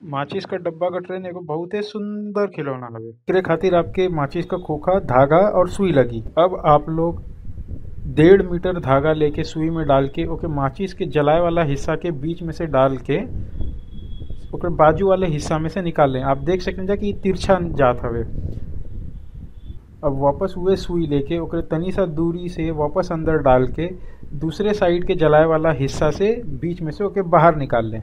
माचिस क डब्बा क ट्रेन एगो बहुते सुंदर खिलौना हवे एकरे खातिर आपके माचिस क खोखा धागा और सुई लगी अब आप लोग डेढ़ मीटर धागा लेके सुई में डाल के ओके माचिस के जलाए वाला हिस्सा के बीच में से डाल के ओकर बाजू वाले हिस्सा में से निकाल लें आप देख सकें जा कि इ तिरछा जात हवे अब वापस उहे सुई लेके ओकरे तनी सा दूरी से वापस अंदर डाल के दूसरे साइड के जलाए वाला हिस्सा से बीच में से ओके बाहर निकाल लें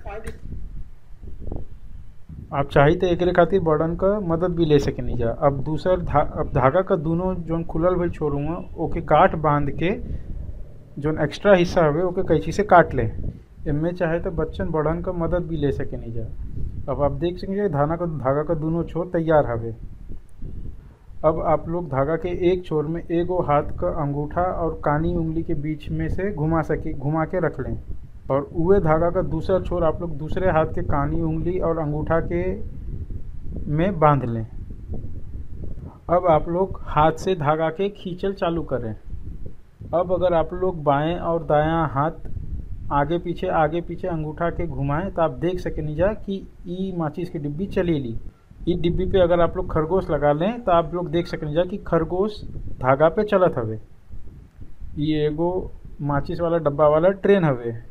आप चाही तो एकरे खातिर बड़न क मदद भी ले सकेनी जा अब दूसर धा, अब धागा क दूनो जोन खुलल भइल छोर हुआ ओके गांठ बांध के जोन एक्स्ट्रा हिस्सा हवे ओके कैंची से काट ले एमे चाहे तो बच्चन बड़न क मदद भी ले सकेनी जा अब आप देख सकेनी जा धाना क धागा क दूनो छोर तैयार हवे अब आप लोग धागा के एक छोर में एगो हाथ क अंगूठा और कानी उंगली के बीच में से घुमा सके घुमा के रख लें और उहे धागा का दूसरा छोर आप लोग दूसरे हाथ के कानी उंगली और अंगूठा के में बांध लें अब आप लोग हाथ से धागा के खींचल चालू करें अब अगर आप लोग बाएं और दायां हाथ आगे पीछे आगे पीछे अंगूठा के घुमाएं तो आप देख सकेनी जा कि ई माचिस की डिब्बी चलेली ई डिब्बी पे अगर आप लोग खरगोश लगा लें तो आप लोग देख सकेनी जा कि खरगोश धागा पे चलत हवे ई एगो माचिस वाला डब्बा वाला ट्रेन हवे